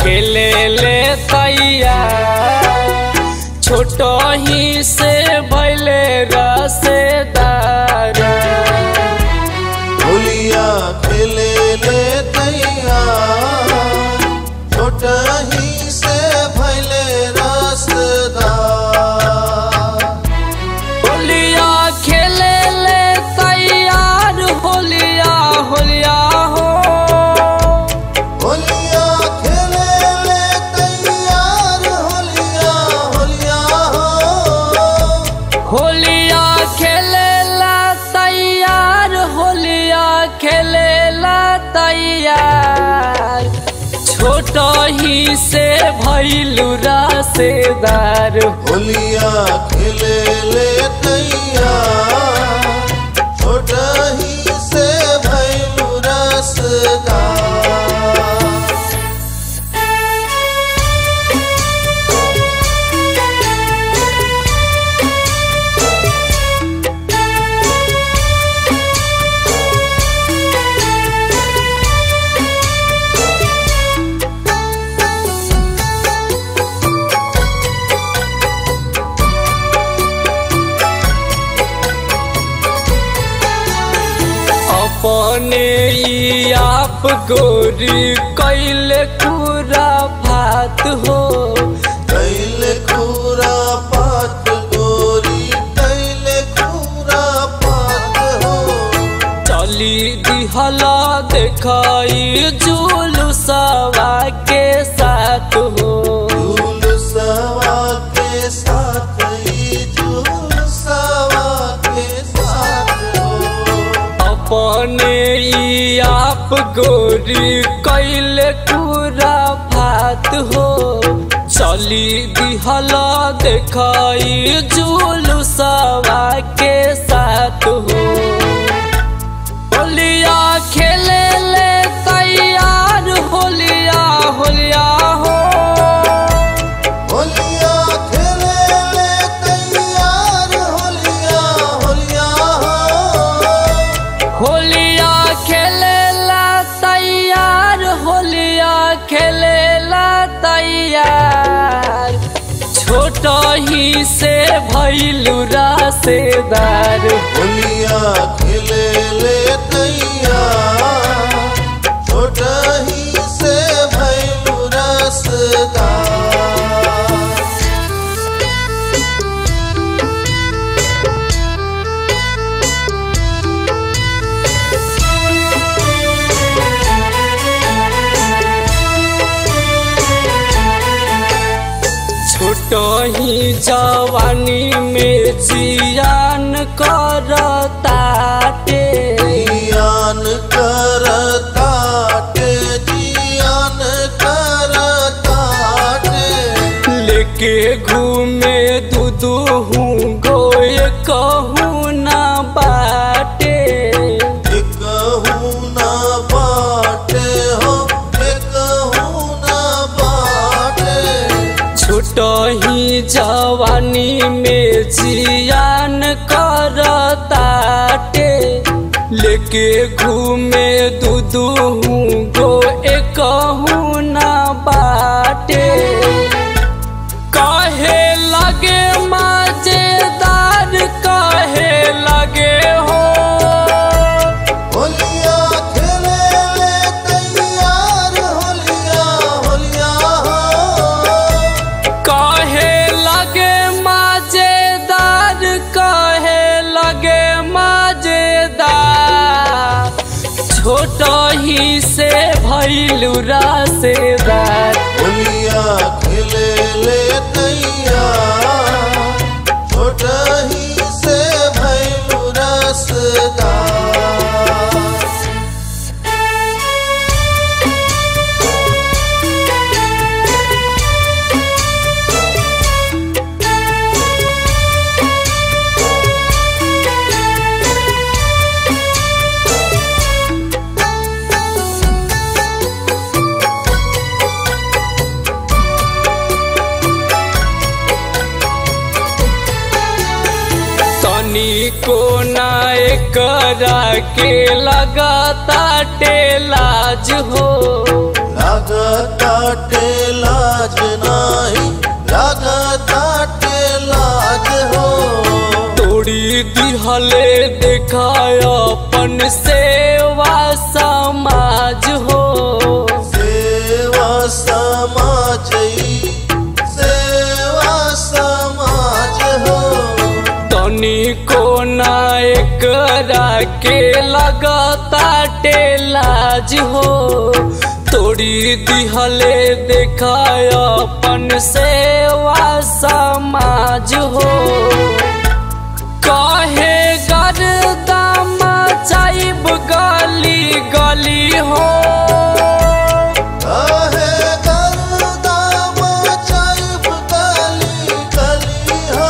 खेले ले तैया छोट ही से भैले रसेदार होलिया खेले ले दैया छोट ही से भैले रसदार होलिया खेले ले तैयार होलिया होलिया हो होलिया खेले ले तैयार होलिया होलिया हो होलिया खेले ला तैयार होलिया खेले ला तैयार छोट ही से भैलू रसेदार होलिया खेले ले दैया छोट ही से भैलू रसदार अपने ई आप गोरी कैले पूरा भात हो कैले खूरा पात गोरी कैले खूरा पात हो चली दिहला देखाई जुलूसवा के साथ हो झूल सवा के साथ ही झूल सवा के साथ हो अपने ई आप गोरी कैले पूरा भात हो चली दिहला देखाई जुलूसवा के साथ हो होलिया खेले ले तैयार होलिया होलिया हो होलिया खेले ले तैयार होलिया होलिया हो होलिया खेले ला तैयार होलिया खेले ला तैयार छोट ही से भैलू रसेदार होलिया खेले ले दैया छोट ही से भैलू रसदार छोट ही जवानी में जियान करताटे जियान करताटे जियान करताटे लेके घूमे दूदू हूँ गोय कहूँ ना बाटे एकहू ना बाटे हो एकहू ना बाटे छोट ही जवानी में जियान करताटे लेके घूमे दूदू हूँ गो एकहूँ ना बाटे कहे लगे मजेदार कहे लगे हो होलिया खेले ले तैयार होलिया होलिया हो कहे लगे मजेदार कहे लगे मजेदार छोट ही से भैलू रसेदार होलिया खेले ले दैया छोट ही से भैलू रसदार को ना करा के लगाता टेलाज हो लगता बाटे लाज नाही लागताटे लाज हो तोड़ी दिहले देखाय अपन सेवा समाज हो सेवा समाज सेवा समाज हो तनी को नायक के लगता लाज हो तोड़ी दिहले देखाय अपन सेवा समाज हो कहे गर्दाम चाइब गली गली हो काहे गर्दाम चाइब गली गली हो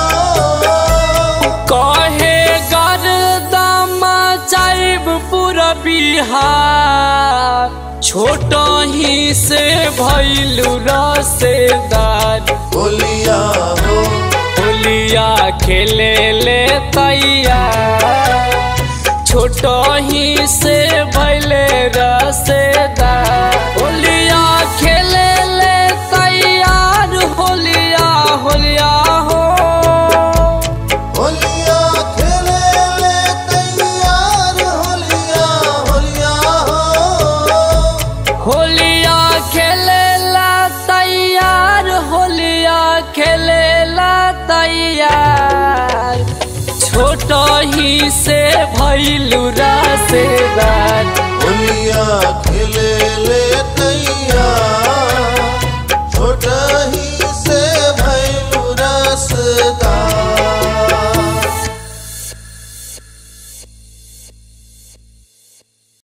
कहे गर्दाम चाइब पूरा बिहार छोट ही से भैलू रसेदार बोलिया हो होलिया खेले ले तैयार छोट ही से भैले रसेदार होलिया खेले ले तैयार होलिया होलिया हो होलिया खेले ले तैयार होलिया होलिया हो होलिया खेले ला तैयार होलिया खेले ला तैयार छोट ही से भैलू रसेदार होलिया खेले ले तैयार छोटा ही